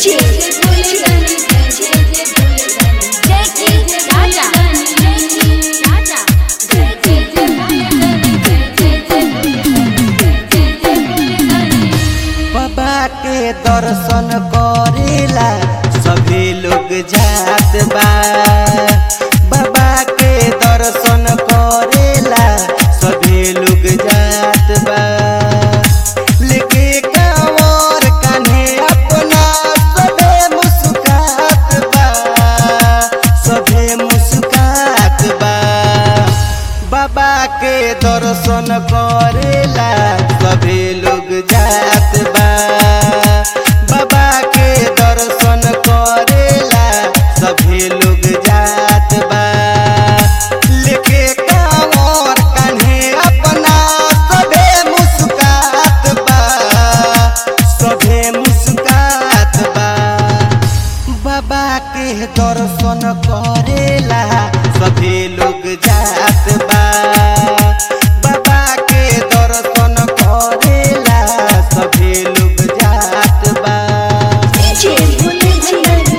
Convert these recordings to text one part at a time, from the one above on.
DJ भोलेदानी जय जय भोलेदानी जय जय राजा जय जय राजा जय जय भोलेदानी जय जय भोलेदानी जय जय भोलेदानी बाबा के दर्शन करेला सभी लोग जात बा बाबा के दर्शन करेला सभी लोग जात बा लेके कांवर कान्हे अपना सभे मुस्कात बा सभे मुस्कात बा बाबा के दर्शन करेला सभी लोग जात बा बाबा के दर्शन करेला सभी लोग जात बा लेके कांवर कान्हे अपना सभे मुस्कात बा सभे मुस्कात बा बाबा के दर्शन करेला सभी लोग जात बा बाबा के दर्शन करेला सभी लोग जात बा DJ भोलेदानी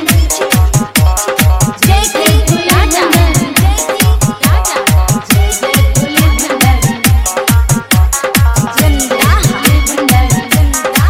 जय जय राजा जय जय राजा जय जय भोलेदानी जिंदा भोलेदानी जिंदा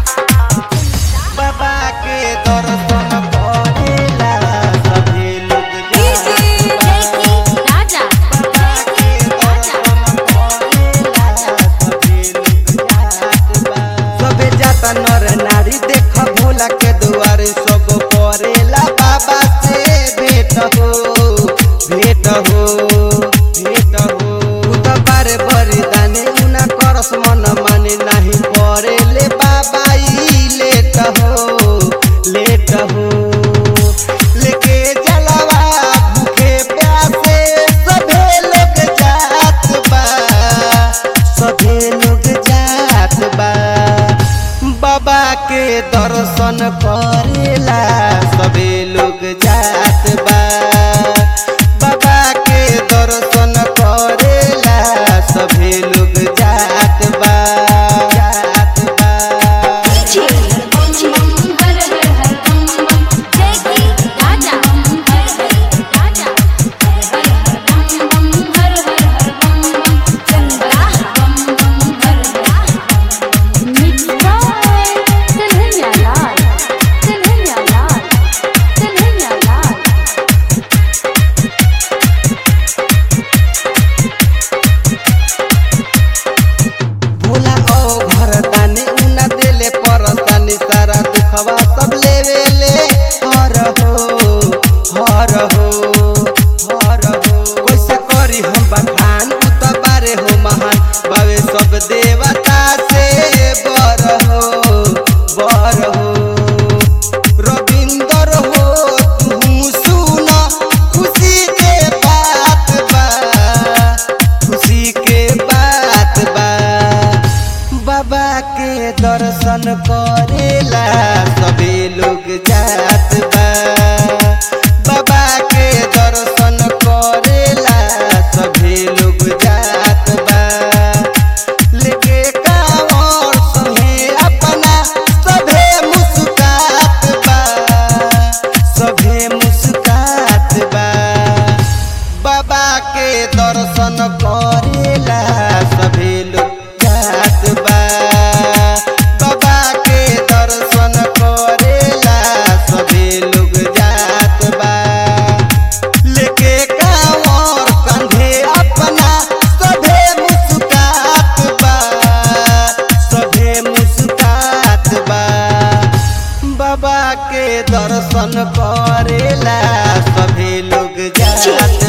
बाबा के दर्शन करेला सभी लोग जय जात जय बा राजा बाबा के दर्शन करेला सभी लोग जात बा सबे जाता नर नारी देख भोला के दुआरे सब करेला बाबा से भेट हो भेट हो भेट हो उ त बारे बरी दाने उना करस मन माने नाही करेले बाबा ई लेट हो लेट हो लेके जलवा भूखे प्यासे सभे लोग जात बा सभे लोग जात बा बाबा के दर्शन करेला सभे लोग जात बा बाबा के दर्शन करेला सभे लोग जात बा जात बा DJ हर हर हर बम जय जय राजा जय जय राजा हर हर बम हर हर हर बम जिंदा बम बम हर मिठा कन्हैया लाल कन्हैया लाल कन्हैया लाल भोला ओ घर ताने उना देले परतानी सारा दुखवा सब लेवे ले हर हो हर हो हर हो कैसे करी हम बखान उ त बारे हो महान बावे सब देवता से बर हो बर हो रविंदर हो तू सुन खुशी के बात बा खुशी के बात बा बाबा के दर्शन करेला सभी लोग जात बा बाबा के दर्शन करेला सभी लोग जात बा लेके कांवर संगे अपना सभे मुस्कात बा सभे मुस्कात बा बाबा के दर्शन करेला सभी लोग जात बा बाबा के दर्शन करेला सभी लोग जात बा लेके कांवर कंधे अपना सभे मुस्कात बा सभे मुस्कात बा बाबा के दर्शन करेला सभी लोग जात